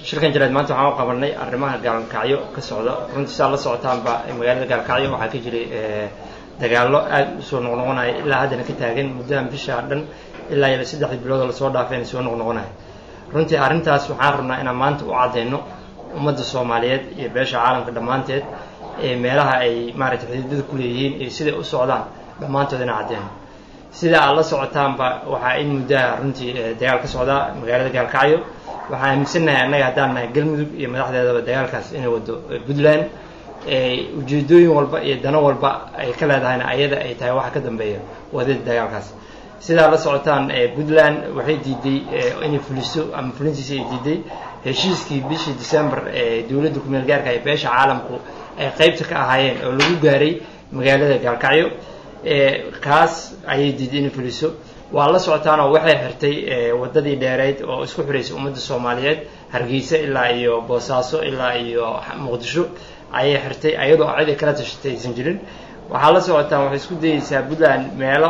shirkan jaraad maanta waxaan u qabanay arrimaha gaalkacyo ka socda runtii saa la socotaanba magaalada gaalkacyo waxaa ka jiray dagaallo aada usoo noqnoqonaya ilaa haddana ka taagan muddahan bishaa dhan ilaa iyo saddexdii biloodoo lasoo dhaafayna soo noqnoqonaya runtii arrintaas waxaan rabnaa inaan maanta u caddayno ummadda soomaaliyeed iyo beesha caalamka dhammaanteed ee meelaha ay maaragtay xuduudada ku leeyihiin iyo siday u socdaan dhammaantood inaan caddayno sida aad la socotaanba waxaa in muddaha runtii dagaal ka socdaa magaalada gaalkacyo waxaan aaminsannahay annaga haddaan nahay galmudug iyo madaxdeedaba dagaalkaas inay wado puntland ujeedooyin walba iyo dano walba ay ka leedahayna ayada ay tahay waxa ka dambeeya wadada dagaalkaas sidaa la socotaan puntland waxay diiday inay fuliso ama fulintiisa ay diiday heshiiskii bishii december ee dowladda kumeel gaarka ee beesha caalamku ay qaybta ka ahaayeen oo lagu gaaray magaalada gaalkacyo kaas ayay diiday inay fuliso waa la socotaanoo waxay xirtay wadadii dheereyd oo isku xiraysay ummadda soomaaliyeed hargeysa ilaa iyo boosaaso ilaa iyo muqdisho ayay xirtay ayadoo cid ay kala tashatay aysan jirin waxaa la socotaan waxay isku dayeysaa puntland meelo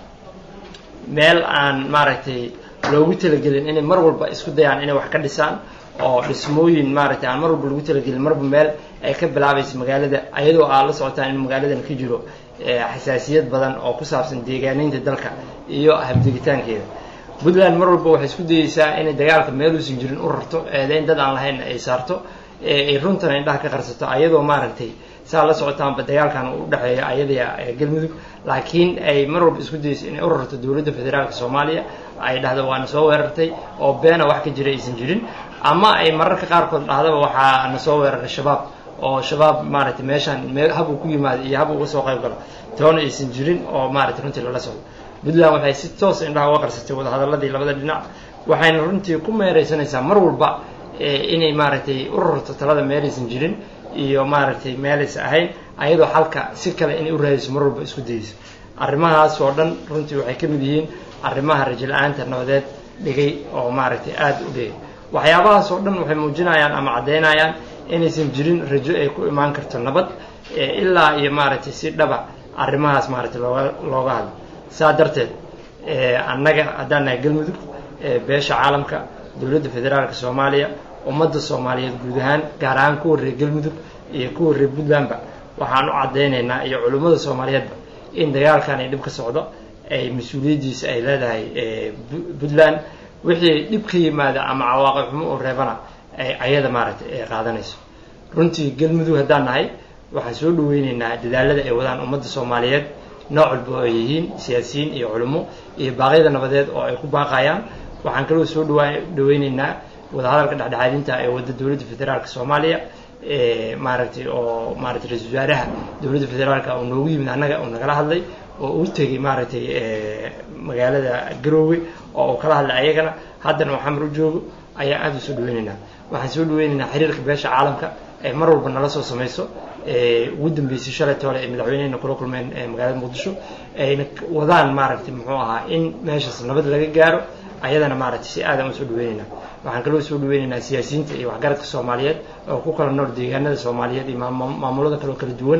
meel aan maaragtay loogu talagelin inay mar walba isku dayaan inay wax ka dhisaan oo dhismooyin maaragtay aan mar walba lagu talagelin marba meel ay ka bilaabaysa magaalada ayadoo aad la socotaan in magaaladan ka jiro xasaasiyad badan oo ku saabsan deegaaneynta dalka iyo habdegitaankeeda puntland mar walba waxay isku dayeysaa inay dagaalka meeluusan jirin u rarto eedeyn dad aan lahayn ay saarto ay runtana indhaha ka qarsato ayadoo maaragtay saa la socotaanba dagaalkan u dhexeeya ayada galmudug laakiin ay mar walba isku dayeyso inay u rarto dowladda federaalka soomaaliya ay dhahdo waana soo weerartay oo beena wax ka jira aysan jirin ama ay mararka qaarkood dhahdaba waxaa na soo weeraray shabaab oo shabaab maaragtay meeshaan habuu ku yimaado iyo habuu uga soo qayb galo toona aysan jirin oo maaragtay runtii lala socdo puntland waxay si toos indhaha uga qarsatay wadahadaladii labada dhinac waxayna runtii ku meeraysanaysaa mar walba inay maaragtay u rarto talada meelaysan jirin iyo maaragtay meelaysa ahayn ayadoo xalka si kale inay u raadiso mar walba isku dayeyso arrimahaas oo dhan runtii waxay ka mid yihiin arrimaha rajo la-aanta nabadeed dhigay oo maaragtay aada u dhigay waxyaabahaas oo dhan waxay muujinayaan ama caddaynayaan inaysan jirin rajo ay ku imaan karto nabad ilaa iyo maaragtay si dhaba arrimahaas maaragtay looga looga hadlo saa darteed annaga haddaan nahay galmudug beesha caalamka dowladda federaalka soomaaliya ummadda soomaaliyeed guud ahaan gaar ahaan kuwa reer galmudug iyo kuwa reer puntlandba waxaan u caddaynaynaa iyo culimmada soomaaliyeedba in dagaalkan ay dhib ka socdo ay mas-uuliyaddiisa ay leedahay puntland wixii dhib ka yimaada ama cawaaqib xumo oo reebana ay ayada maaragtay ay qaadanayso runtii galmudug haddaan nahay waxaan soo dhaweyneynaa dadaalada ay wadaan ummadda soomaaliyeed nooc walba oo ay yihiin siyaasiyiin iyo culimo iyo baaqyada nabadeed oo ay ku baaqayaan waxaan kaloo soo dhawa dhaweyneynaa wadahadalka dhexdhexaadinta ee wadda dowladda federaalka soomaaliya maaragtay oo maaragtay ra-isul wasaaraha dowladda federaalka oo noogu yimid annaga oo nagala hadlay oo u tegay maaragtay magaalada garoowe oo uu kala hadlay ayagana haddana oo xamar u joogo ayaa aada u soo dhaweyneynaa waxaan soo dhaweyneynaa xiriirka beesha caalamka ee mar walba nala soo samayso ugu dambeysay shalay toole ay madaxweynehena kula kulmeen magaalada muqdisho ayna wadaan maaragtay muxuu ahaa in meeshaas nabad laga gaaro ayadana maaragtay si aadan usoo dhaweyneynaa waxaan kaloo soo dhaweyneynaa siyaasiyiinta iyo waxgaradka soomaaliyeed oo ku kala nool deegaanada soomaaliyeed iyo maamulada kaloo kala duwan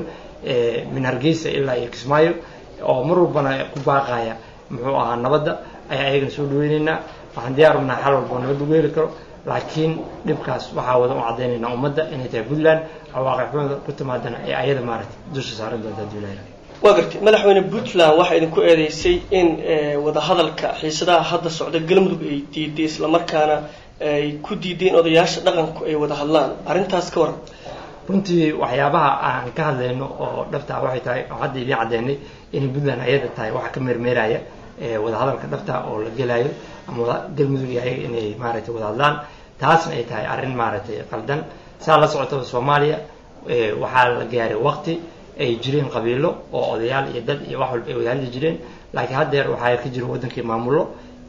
min hargeysa ilaa iyo kismaayo oo mar walbana ku baaqaya muxuu ahaa nabadda ayaa ayagana soo dhaweyneynaa waxaan diyaar unahay xal walba oo nabad lagu heli karo laakiin dhibkaas waxaa wadan u caddaynaynaa ummadda inay tahay puntland cawaaqib xumada ku timaadana ee ayada maaragtay dusha saaran doonta haddii ilahay waa gartay madaxweyne puntland waxaa idinku eedeysay in wadahadalka xiisadaha hadda socda galmudug ay diiday islamarkaana ay ku diideen odayaasha dhaqanku ay wada hadlaan arrintaas ka waran runtii waxyaabaha aan ka hadlayno oo dhabtaa waxay tahay oo hadda idiin caddeynay inay puntland ayada tahay waxa ka meermeeraya wadahadalka dhabta oo la gelayo ama galmudug iyo ayaga inay maaragtay wada hadlaan taasna ay tahay arrin maaragtay qaldan saa la socotaba soomaaliya waxaa la gaaray waqti ay jireen qabiilo oo odayaal iyo dad iyo wax walba ay wada hadli jireen laakiin haddeer waxaa ka jira waddankii maamullo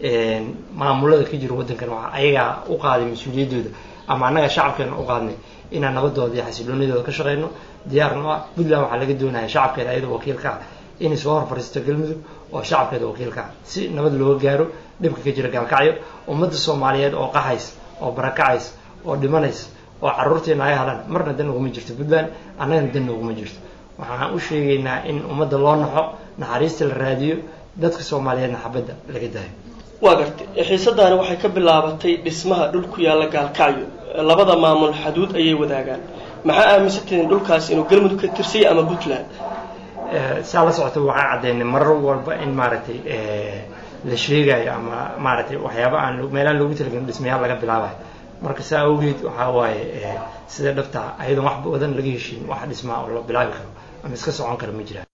maamulada ka jira waddankan waa ayagaa u qaaday mas-uuliyaddooda ama annaga shacabkeena u qaadnay inaan nabadooda iyo xasiloonidooda ka shaqeyno diyaarno ah puntland waxaa laga doonaya shacabkeeda ayadoo wakiilka ah inay soo hor fariisto galmudug oo shacabkeeda wakiilka ah si nabad looga gaaro dhibka ka jira gaalkacyo ummadda soomaaliyeed oo qaxays oo barakacays oo dhimanays oo carruurteena ay halaan marna dan uguma jirto puntland annagana dan uguma jirto waxaan u sheegaynaa in ummadda loo naxo naxariista la raadiyo dadka soomaaliyeedna xabadda laga daayo waa gartay xiisadaani waxay ka bilaabatay dhismaha dhul ku yaalla gaalkacyo labada maamul xaduud ayay wadaagaan maxaa aaminsantihiin dhulkaas inuu galmudug ka tirsaya ama puntland saa la socota waxaa caddeynay marar walba in maaragtay la sheegayo ama maaragtay waxyaaba aan meelaan loogu talagelin dhismayaal laga bilaabayo marka saa awgeed waxaa waaye sida dhabta ayadoon wax badan laga heshiin wax dhismaa oo la bilaabi karo ama iska socon kara ma jiraan